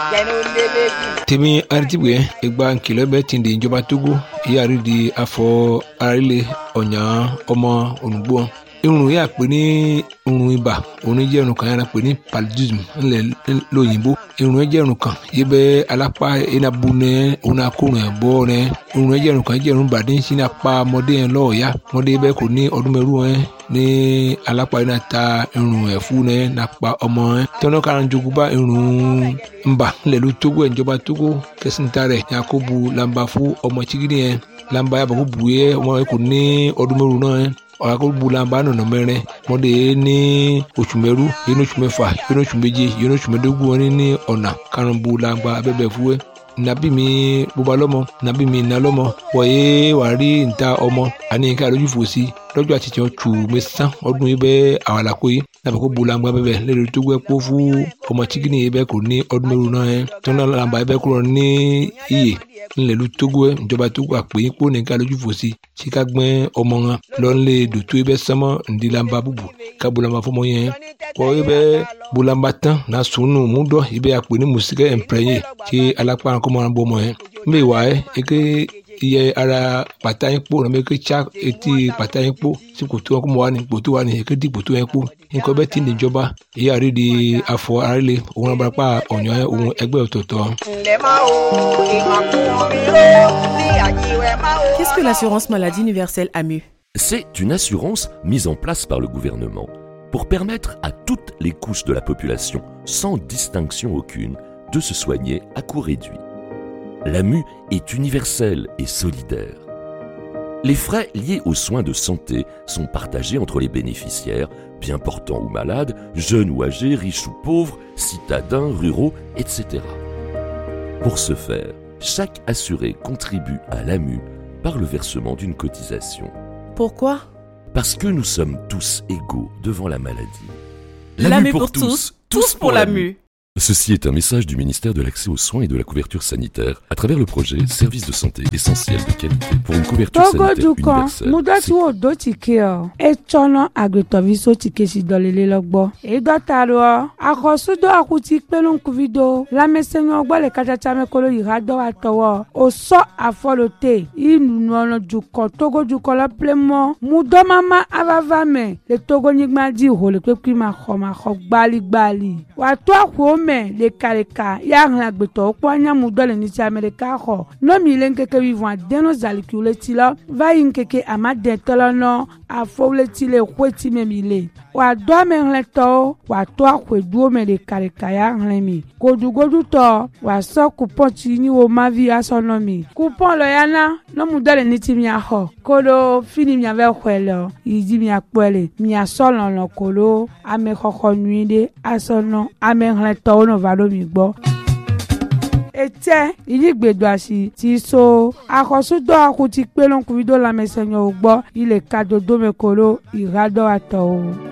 tèmi aritibue egba nkìlọ̀ bẹ́ẹ̀ ti di ìjọba togo ìyáàrí di afọ arílẹ̀ ọ̀nyà ọmọ olùgbò irun yà pé ní irun ibà òun jẹ́ irun kan yàrá pé ní paludism ńlẹ̀ lóyìnbó irun yẹn jẹ́ irun kan yìí bẹ́ alápá enabu nẹ òun akórun ẹ̀ bọ́ nẹ irun yẹn jẹ́ irun kan jẹ́ irun bàdí sí ní apá ọmọdé yẹn lọ́ọ̀ọ́yá ọmọdé bẹ́ẹ̀ kò ní ọdún mẹ́rù yẹn ní alápá yẹn náà ta irun ẹ̀ fún nẹ nàpa ọmọ yẹn tọ́nà kára jogun bá irun ńbà ńlẹ̀ ló tógó ẹ̀ ìjọba tógó kẹsìntà rẹ̀ yakubu lamba fún ọmọ chigidi yẹn lamba yàbọ̀ kó bu yẹ ọmọ yẹn kò ní ọdún mẹ́rù náà yẹn ọ̀làkọ̀gbùlànbà nọ̀nà mẹ́rin mọ́dé ní oṣù mẹ́rú yẹn ní oṣù mẹ́fà yẹn ní oṣù méje yẹn ní oṣù mẹ́dógún wọn ní ọ̀nà karùnbùlànbà abẹ́bẹ̀ fúwẹ́ nàbí mi bóba lọ́mọ nàbí mi nà lọ́mọ wọ̀nyé wà rí níta ọmọ àní nǹkan àlójú fò sí lọ́jọ́ àti tiẹ̀ tù mẹ́sàn ọdún yìí bẹ́ẹ̀ àwàlàkó yìí nàbẹ̀ kó bulangba bẹ́ẹ̀ lẹ́rìí tó gbẹ́ kó fún ọmọ chikini yìí bẹ́ẹ̀ kò ní ọdún mẹ́rù náà yẹn tó náà làǹbà yìí bẹ́ẹ̀ kúrò ní iyè ńlẹ̀lú tógó ẹ̀ ìjọba tógó àpè yín kó nìkan lójú fò sí sí ká gbẹ́ ọmọ wọn lọ́nlé dòtó yìí bẹ́ẹ̀ sánmọ́ ǹdí làǹbà bùbù ká bulangba fọmọ yẹn kọ́ yìí bẹ́ẹ̀ bulangba tán náà sùnù múdọ̀ yìí bẹ́ẹ̀ àpè ní mùsíkẹ́ ẹ̀ǹpẹ̀rẹ̀yìn kí alápá kọ́mọ́ wọn bọ́ ọmọ yẹn mbẹ wà ẹ́ eke iye ara pàtà yín kpó nàbẹ eke tsa etí pàtà yín kpó sí kòtò wọn kó mọ wà ní kòtò wà ní eke di kòtò yẹn kpó nǹkan bẹ́ẹ̀ ti ní ìjọba èyí àrí di afọ arílẹ̀ òun abarapá ọ̀nyọ́ yẹn òun ẹgbẹ́ ọ̀tọ̀ọ̀tọ̀. Qu'est-ce que l'assurance maladie universelle AMU C'est une assurance mise en place par le gouvernement pour permettre à toutes les couches de la population, sans distinction aucune, de se soigner à coût réduit. L'AMU est universelle et solidaire. Les frais liés aux soins de santé sont partagés entre les bénéficiaires, bien portants ou malades, jeunes ou âgés, riches ou pauvres, citadins, ruraux, etc. Pour ce faire, chaque assuré contribue à l'AMU par le versement d'une cotisation. Pourquoi Parce que nous sommes tous égaux devant la maladie. L'AMU pour tous, tous pour l'AMU. Ceci est un message du ministère de l'Accès aux soins et de la couverture sanitaire à travers le projet Service de santé essentiel de qualité pour une couverture sanitaire togodu kan universelle. mudɔti wo do tike ɔ etsɔnɔ agbetɔvi so tike si dɔlele lɔ gbɔ edɔta do ɔ akɔsudo akuti kpelenkuvi do lamɛsɛnyɔ gbɔ le katsatsa me kolo yi ha dɔ wa tɔwɔ o sɔ afɔlo te inunɔlɔ dukɔ togodukɔ lɔ plemɔ mudɔmama avava me le togonyigba di ho le kpekpe ma xɔ ma xɔ gbaligbali wàtó àkùó mẹ lekaleka ya hlẽ agbetɔwo kpɔ anyamudɔ le nitsi ame ɖeka xɔ nomi le ŋkeke wivɔn adeno zalikiwo le ti lɔ va yi ŋkeke amadetɔ lɔ nɔ afɔwo le ti le xoeti me mi le wàdó amehlẽtɔwo wàtó àxɔeduwo me lekaleka ya hlẽ mi godugodutɔ wàsɔ kupɔn tsi nyi wo mavi asɔ nɔ mi kupɔn lɔ ya na nɔmudɔ le nitsi miaxɔ kolo fini miavɛ xɔe le yi dzi miakpɔe le miasɔ lɔlɔ kolo amexɔxɔ nyui ɖe asɔ nɔ amehlẽtɔwo nɔ va ɖo mi gbɔ etsɛ yìí gbèdò àṣì ti so akɔsudɔ akuti kpelonkuvi do lamɛsɛnyɔwo gbɔ yi le kadodo me kolo ìhadɔ atɔwo.